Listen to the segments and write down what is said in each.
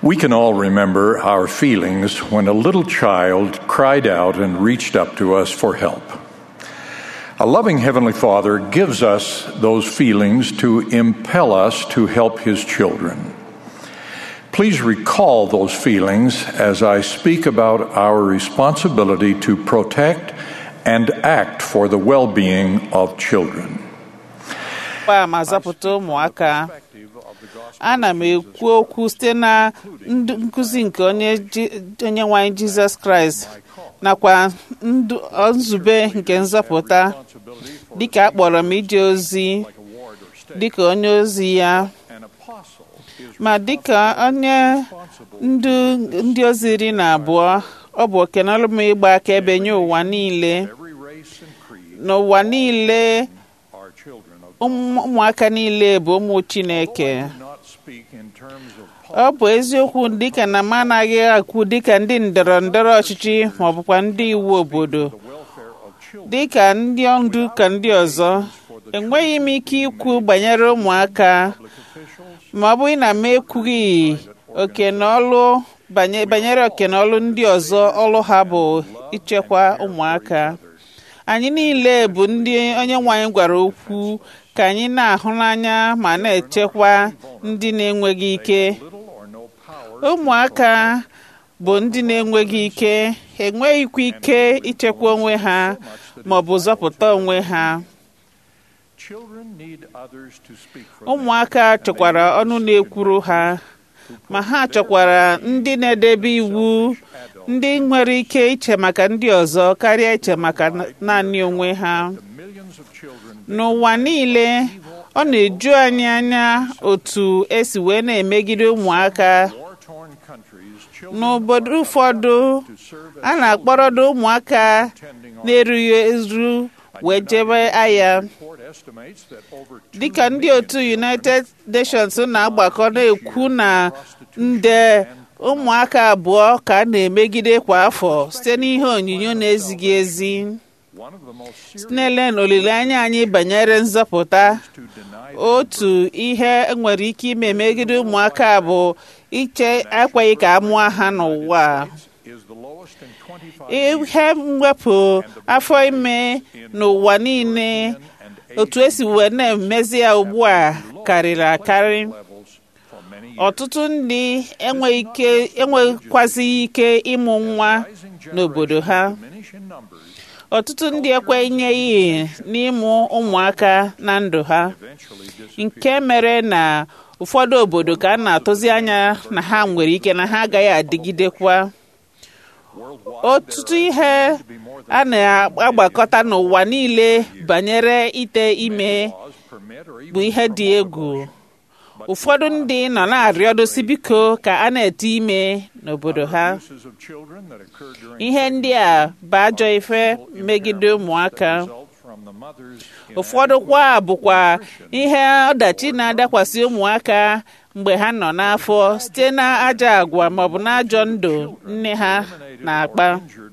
We can all remember our feelings when a little child cried out and reached up to us for help. A loving Heavenly Father gives us those feelings to impel us to help His children. Please recall those feelings as I speak about our responsibility to protect and act for the well being of children. a ma zapụta ụmụaka ana m ekwu okwu site na nkụzi nke onye nwanyị jizọs kraịst nakwa nzube nke nzọpụta dịka a kpọrọ m ije ozi dịka onye ozi ya ma dịka onye ndu ndị ozi iri na abụọ ọ bụ okenọlụ m ịgba akaebe nye ụwa niile n'ụwa niile ụmụaka niile bụ ụmụ chineke ọ bụ eziokwu dịka na m anaghị akwu dịka ndị ndọrọ ndọrọ ọchịchị ma ọ bụkwa ndị iwu obodo dịka ndị ndu ka ndị ọzọ enweghị m ike ikwu banyere ụmụaka ma ọ bụghị na m ekwughị oke na ọlụ banyere oke na ọlụ ndị ọzọ ọlụ ha bụ ichekwa ụmụaka anyị niile bụ ndị onye nwanyị gwara okwu ka anyị na-ahụ n'anya ma na-echekwa ndị na-enweghị ike ụmụaka bụ ndị na-enweghị ike enweghịkwa ike ichekwa onwe ha ma ọ bụ zọpụta onwe ha ụmụaka chọkwara ọnụ na-ekwuru ha ma ha chọkwara ndị na-edebe iwu ndị nwere ike iche maka ndị ọzọ karịa iche maka naanị onwe ha n'ụwa niile ọ na-eju anyị anya otu esi wee na-emegide ụmụaka n'obodo ụfọdụ a na-akpọrọdo ụmụaka na-erughị eru wee jebe agha dịka ndị otu United Nations na-agbakọ na-ekwu na nde ụmụaka abụọ ka a na-emegide kwa afọ site n'ihe onyinyo na-ezighị ezi sinele na olileanya anyị banyere nzọpụta otu ihe nwere ike ime megide ụmụaka bụ iche ekweghị ka a mụọ ha n'ụwa ihe mwepụ afọ ime n'ụwa niile otu esi wee na-emezi ya ugbu a karịrị akarị ọtụtụ ndị enwekwazighị ike ịmụ nwa n'obodo ha ọtụtụ ndị ekwenyeghị n'ịmụ ụmụaka na ndụ ha nke mere na ụfọdụ obodo ka a na-atụzi anya na ha nwere ike na ha agaghị adịgidekwa ọtụtụ ihe a na-agbakọta n'ụwa niile banyere ite ime bụ ihe dị egwu ụfọdụ ndị nọ na-arịọdosi biko ka a na-ete ime n'obodo ha ihe ndị a bụ ajọ ife megide ụmụaka ụfọdụ kwa bụkwa ihe ọdachi na-adakwasị ụmụaka mgbe ha nọ n'afọ site na ajọ agwa maọbụ na ajọ ndụ nne ha na-akpa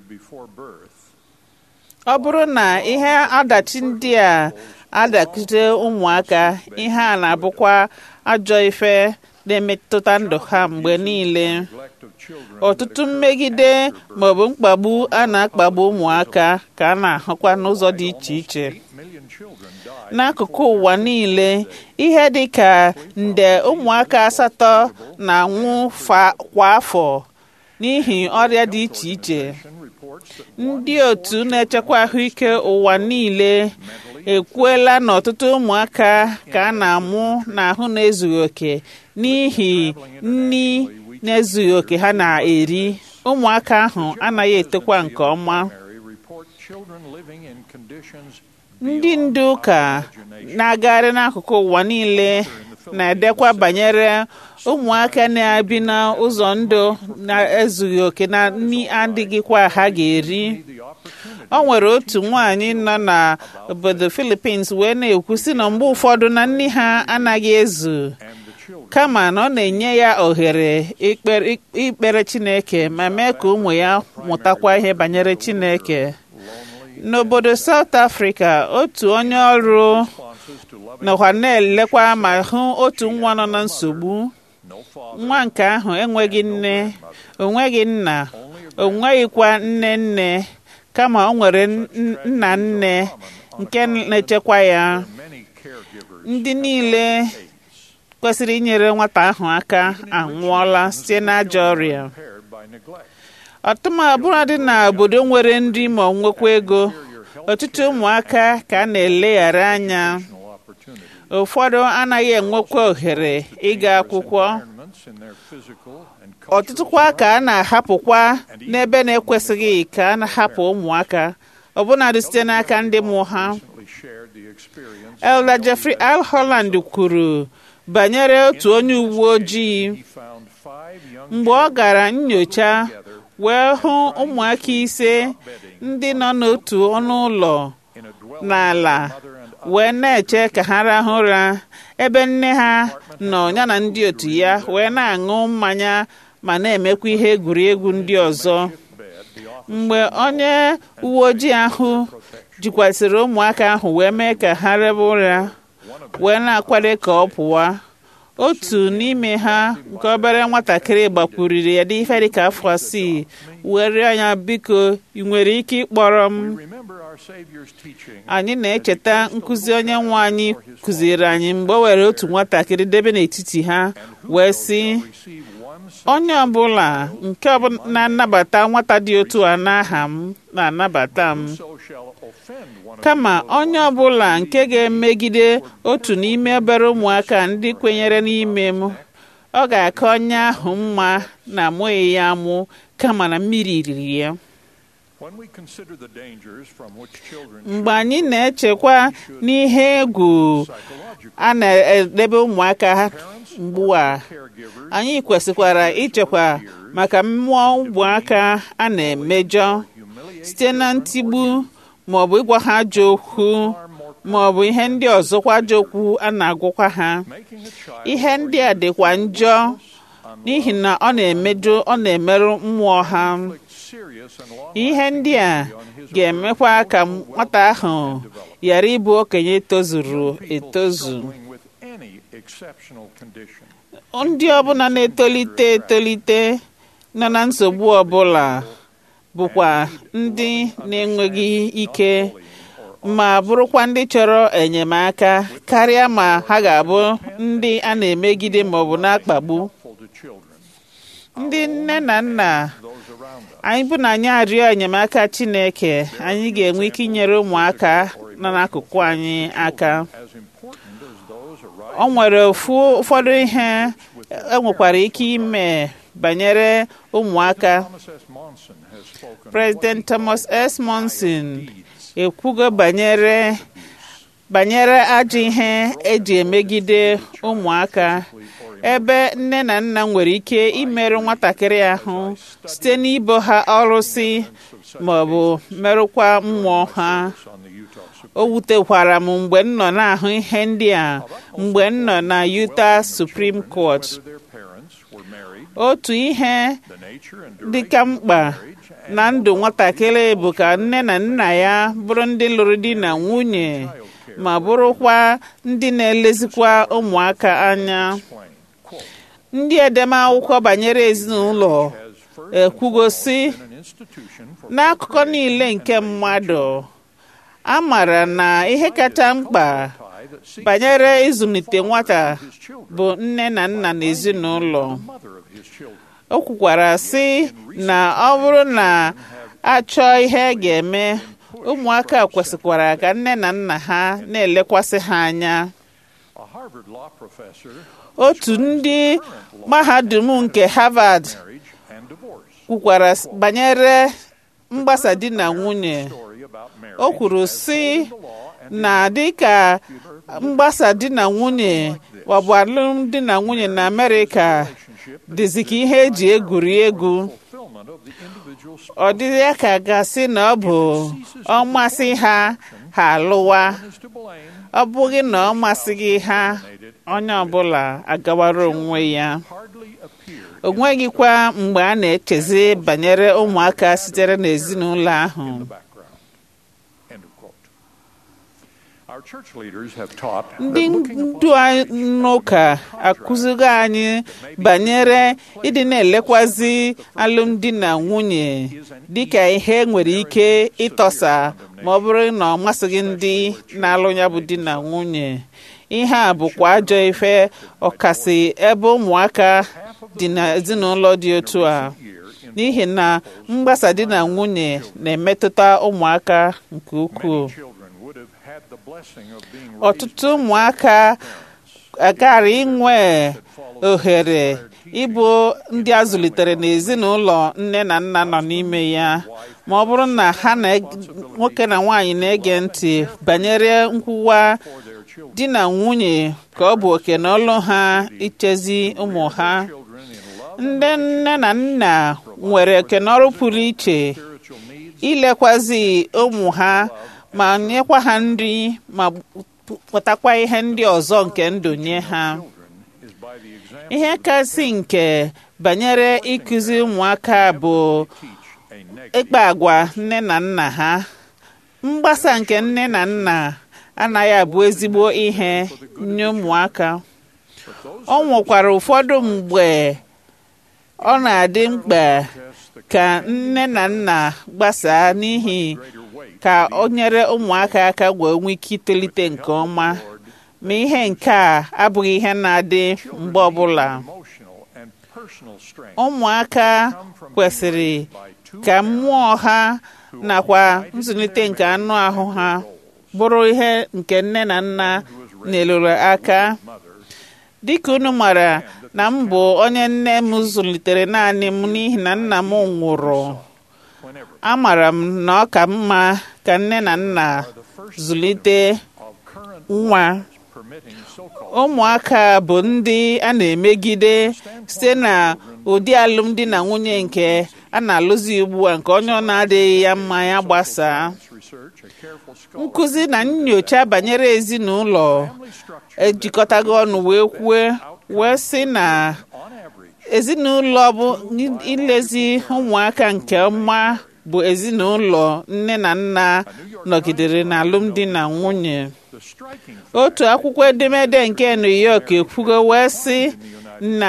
ọ bụrụ na ihe ọdachi ndị a adakite ụmụaka ihe a na-abụkwa ajọ ife na-emetụta ndụ ha mgbe niile ọtụtụ mmegide maọbụ mkpagbu a na-akpagbu ụmụaka ka a na-ahụkwa n'ụzọ dị iche iche n'akụkụ ụwa niile ihe dị ka nde ụmụaka asatọ na-anwụ kwa afọ n'ihi ọrịa dị iche iche ndị otu na-echekwa ahụike ụwa niile ekwuela na ọtụtụ ụmụaka ka a na-amụ n'ahụ na-ezughị oke n'ihi nri na-ezughị oke ha na-eri ụmụaka ahụ anaghị etokwa nke ọma ndị ndu ụka na-agagharị n'akụkụ ụwa niile na-edekwa banyere ụmụaka na-ebi n'ụzọ ndụ na-ezughị oke na nri adịghịkwa ha ga-eri ọ nwere otu nwaanyị nọ na obodo Philippines wee na-ekwu sị na mgbe ụfọdụ na nri ha anaghị ezu kama na ọ na-enye ya ohere ikpere Chineke ma mee ka ụmụ ya mụtakwa ihe banyere Chineke n'obodo South Africa otu onye ọrụ nọkwa na-elekwa ma hụ otu nwa nọ na nsogbu no father, nwa nke ahụ enweghị nne onweghị nna o nweghịkwa nne nne kama o nwere n- nna nne nke na-echekwa ya many caregivers ndị niile kwesịrị inyere nwata ahụ aka anwụọla site n'ajọ ọrịa impaired by neglect. ọtụmabụrụ dị na obodo nwere nri ma ọ nwekwa ego ọtụtụ ụmụaka ka a na-eleghara anya No opportunity. ụfọdụ anaghị enwekwa ohere ịga akwụkwọ Environments in their physical and ọtụtụkwa ka a na-ahapụkwa n'ebe na-ekwesịghị ka a na-ahapụ ụmụaka ọbụnadị site n'aka ndị mụ ha recently shared the experience Elder Jeffrey Al Holland kwuru banyere otu onye uwe ojii he found five young mgbe ọ gara nyocha wee hụ ụmụaka ise ndị nọ n'otu ọnụ ụlọ in a dwelling n'ala mother and wee na-eche ka ha rahụ ụra ebe nne ha nọ ya na ndị otu ya wee na-aṅụ mmanya ma na-emekwa ihe egwuregwu ndị ọzọ bed the office mgbe onye uwe ojii ahụ jikwasịrị ụmụaka ahụ wee mee ka ha rebe ụra wee na-akwado ka ọ pụwa otu n'ime ha nke obere nwatakịrị gbakwuriri ya dị ife dịka afọ asii wee rịọ ya biko ị nwere ike ịkpọrọ m remember our savior's teaching anyị na-echeta nkụzi onye nwe anyị kụziri anyị mgbe o were otu nwatakịrị debe n'etiti ha wee sị receive one onye ọbụla nke ọbụla na-anabata nwata dị otu a n'aha m na-anabata m so shall offend one of kama onye ọbụla nke ga-emegide otu n'ime obere ụmụaka ndị kwenyere n'ime m ọ ga-aka onye ahụ mma na amụghị ya amụ kama na mmiri riri ya when we consider the dangers from which children mgbe anyị na-echekwa n'ihe egwu psychological a na-edebe ụmụaka mgbu a caregivers anyị kwesịkwara ichekwa maka mmụọ ụmụaka a na-emejọ humiliate site na ntigbu maọbụ ịgwa ha ajọ okwu maọbụ ihe ndị ọzọkwa ajọ okwu a na-agwụkwa ha making a child ihe ndị a dịkwa njọ n'ihi na ọ na-emedo ọ na-emerụ mmụọ ha serious and long ihe ndị a ga-emekwa ka nwata ahụ ghara ịbụ okenye tozuru etozu struggling with any exceptional condition ndị ọbụla na-etolite etolite nọ na nsogbu ọbụla bụkwa ndị na-enweghị ike ma bụrụkwa ndị chọrọ enyemaka karịa ma ha ga-abụ ndị a na-emegide maọbụ na-akpagbu full to children ndị nne na nna those around us anyị bụ na anyị arịọ enyemaka Chineke anyị ga-enwe ike inyere ụmụaka nọ n'akụkụ anyị aka as important as those arising o nwere ofu ụfọdụ ihe enwekwara ike ime banyere ụmụaka Thomas S. Monson has spoken President Thomas S. Monson ekwugo banyere banyere ajọ ihe eji emegide ụmụaka ebe nne na nna nwere ike imerụ nwatakịrị ahụ site n'ibo ha ọrụsị maọbụ merụkwa mmụọ ha on the Utah Supreme o wutekwara m mgbe m nọ na-ahụ ihe ndị a mgbe m nọ na Utah Supreme Court whether their parents were married otu ihe the nature and dịka mkpa na ndụ nwatakịrị bụ ka nne na nna ya bụrụ ndị lụrụ di na nwunye ma bụrụkwa ndị na-elezikwa ụmụaka anya explain quote ndị edemakwụkwọ banyere ezinụlọ has first ekwugosi an institution for n'akụkọ niile nke mmadụ a maara na ihe kacha mkpa tie that seeks banyere ịzụlite nwata his children bụ nne na nna na ezinụlọ mother of his children o kwukwara sị na ọ bụrụ na achọọ ihe a ga-eme ụmụaka kwesịkwara ka nne na nna ha na-elekwasị ha anya a Harvard law professor otu ndị mahadum nke Harvard marriage and divorce kwukwara s- banyere mgbasa di na nwunye story about marriage o kwuru sị the law and na dịka mgbasa di na nwunye maọbụ alụmdi na nwunye na Amerịka relationship dịzi ka ihe eji egwuri egwu fulfillment of the individual ọ dịghị ya ka gasị na ọ bụ ọmasị ha ha alụwa is to blame ọ bụghị na ọ masịghị ha onye ọbụla agawara onwe ya hardly appear o nweghịkwa mgbe a na-echezi banyere ụmụaka sitere n'ezinụlọ ahụ in the background. End of quote. Our church leaders have taught ndị that looking upon ndu anyị n'ụka akụzigo anyị banyere ịdị na-elekwazi alụmdi na nwunye dịka ihe nwere ike ịtọsa ma ọ bụrụ na ọ masịghị ndị na-alụ ya bụ di na nwunye ihe a bụkwa ajọ ife ọkasị ebe ụmụaka dị n'ezinụlọ dị otu a n'ihi na mgbasa di na nwunye na-emetụta ụmụaka nke ukwuu children would have had the blessing of being ọtụtụ ụmụaka agara inwe ohere ịbụ ndị a zụlitere n'ezinụlọ nne na nna nọ n'ime ya ma ọ bụrụ na ha na nwoke na nwaanyị na-ege ntị banyere nkwụwa di na nwunye ka ọ bụ oke na ọlụ ha ichezi ụmụ ha children in love ndị nne na nna nwere oke na ọrụ pụrụ iche spiritual needs ilekwazi ụmụ ha ma nyekwa ha nri ma pụtakwa ihe ndị ọzọ nke ndụ nye ha is by the example ihe kasị nke banyere ịkụzi ụmụaka bụ teach a negative ịkpa agwa nne na nna ha mgbasa nke nne na nna anaghị abụ ezigbo ihe nye ụmụaka ọ nwekwara ụfọdụ mgbe ọ na-adị mkpa ka nne na nna gbasaa n'ihi greater weight ka o nyere ụmụaka aka wee nwee ike itolite nke ọma ma ihe nke a abụghị ihe na-adị mgbe ọbụla emotional and personal strength ụmụaka kwesịrị ka mmụọ ha nakwa nzụlite nke anụ ahụ ha bụrụ ihe nke nne na nna nyelụrụ aka dịka unu mara na m bụ onye nne m zụlitere naanị m n'ihi na nna m nwụrụ whenever amara m na ọ ka mma ka nne na nna zụlite of current nwa permitting so-called ụmụaka bụ ndị a na-emegide site na ụdị alụmdi na nwunye nke a na-alụzi ugbu a nke onye ọ na-adịghị ya mma ya gbasaa research a careful scholar nkụzi na nyocha banyere ezinụlọ family structure ejikọtago ọnụ wee kwue wee sị na on average ezinụlọ bụ ilezi ụmụaka nke ọma bụ ezinụlọ nne na nna nọgidere na alụmdi na nwunye the striking otu akwụkwọ edemede nke New York ekwugo wee sị na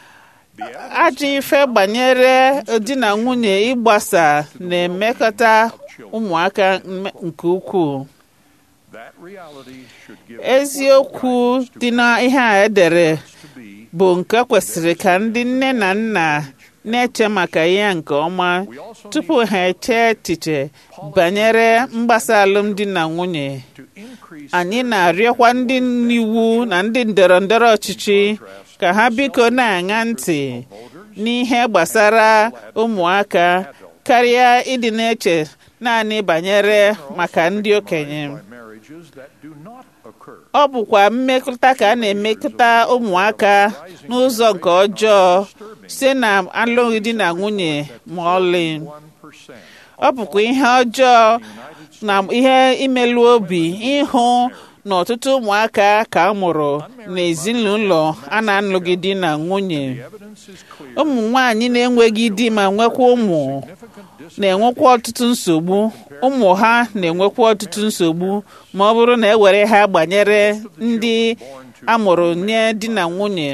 ajọ ife gbanyere di na nwunye ịgbasa na-emekọta ụmụaka mme- nke ukwuu that reality should give eziokwu dị na ihe a edere to be bụ nke kwesịrị ka ndị nne na nna na-eche maka ya nke ọma tupu ha eche echiche banyere mgbasa alụmdi na nwunye to increase anyị na-arịọkwa ndị iwu na ndị ndọrọ ndọrọ ọchịchị ka ha biko na-aṅa ntị n'ihe gbasara ụmụaka karịa ịdị na-eche naanị banyere maka ndị okenye by marriages that do not occur ọ bụkwa mmekọta ka a na-emekọta ụmụaka n'ụzọ nke ọjọọ site na alụghị di na nwunye ma ọlị 1% ọ bụkwa ihe ọjọọ na ihe imelụ obi ịhụ na ọtụtụ ụmụaka ka a mụrụ n'ezinụlọ a na-alụghị di na nwunye evidence is clear ụmụ nwanyị na-enweghị di ma nwekwa ụmụ na-enwekwa ọtụtụ nsogbu ụmụ ha na-enwekwa ọtụtụ nsogbu ma ọ bụrụ na ewere ha gbanyere ndị amụrụ nye di na nwunye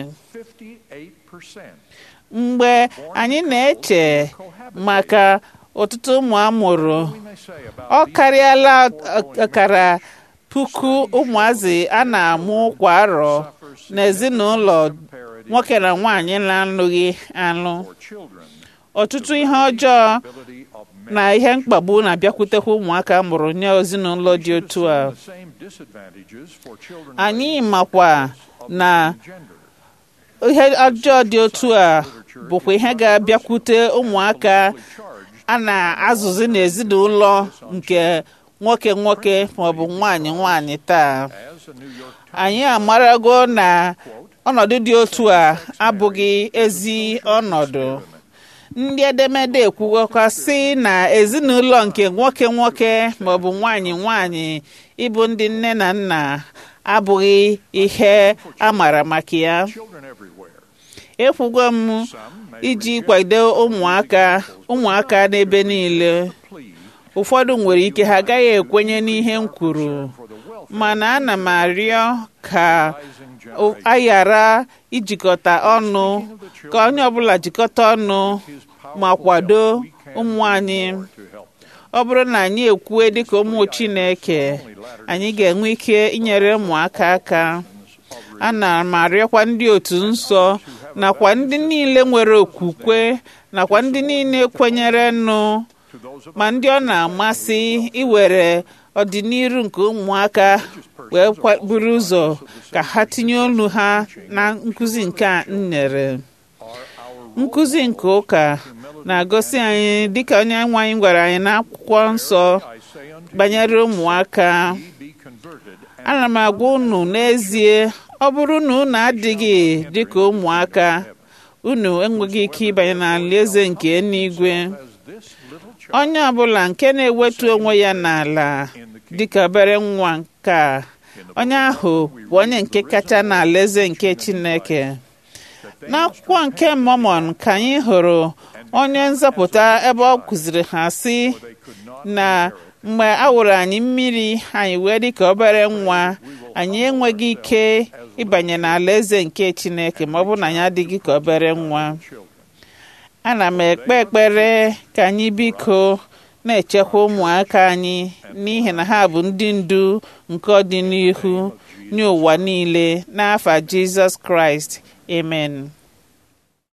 58% mgbe anyị na-eche maka ọtụtụ ụmụ amụrụ we may say about ọ karịala ọkara puku ụmụazị a na-amụ kwa arọ n'ezinụlọ nwoke na nwaanyị na-alụghị alụ for children ọtụtụ ihe ọjọọ ability of men na ihe mkpagbu na-abịakwutekwa ụmụaka mụrụ nye ezinụlọ dị otu a the same disadvantages for children anyị makwa na gender ihe ọjọọ dị otu a bụkwa ihe ga-abịakwute ụmụaka a na-azụzi n'ezinụlọ nke nwoke nwoke maọbụ nwaanyị nwaanyị taa as a New York anyị amarago na ọnọdụ dị otu a abụghị ezi ọnọdụ ndị edemede ekwugokwa sị na ezinụlọ nke nwoke nwoke maọbụ nwaanyị nwaanyị ịbụ ndị nne na nna abụghị ihe a mara maka ya children everywhere ekwugo m iji kwado ụmụaka ụmụaka n'ebe niile plea ụfọdụ nwere ike ha agaghị ekwenye n'ihe m kwuru for the mana ana m arịọ ka a ghara ijikọta ọnụ ka onye ọbụla jikọta ọnụ ma kwado ụmụ anyị ọ bụrụ na anyị ekwue dịka ụmụ Chineke anyị ga-enwe ike inyere ụmụaka aka ana m arịọkwa ndị otu nsọ nakwa ndị niile nwere okwukwe nakwa ndị niile kwenyere nụ ma ndị ọ na-amasị iwere ọdịnihu nke ụmụaka wee buru ụzọ ka ha tinye olu ha na nkụzi nke a m nyere nkụzi nke ụka na-agosi anyị dịka onye nwe anyị gwara anyị n'akwụkwọ nsọ banyere ụmụaka ana m agwa unu n'ezie ọ bụrụ na unu adịghị dịka ụmụaka unu enweghị ike ịbanye n'alaeze nke eluigwe onye ọbụla nke na-ewetu onwe ya n'ala dịka obere nwa nke a onye ahụ bụ onye nke kacha n'alaeze nke Chineke n'akwụkwọ nke Mọmọn ka anyị hụrụ onye nzọpụta ebe ọ kụziri ha sị na mgbe a wụrụ anyị mmiri anyị wee dịka obere nwa anyị enweghị ike ịbanye n'alaeze nke Chineke ma ọ bụ na anyị adịghị ka obere nwa ana m ekpe ekpere ka anyị biko na-echekwa ụmụaka anyị n'ihi na ha bụ ndị ndu nke ọdịnihu nye ụwa niile n'afa Jizọs Kraịst amen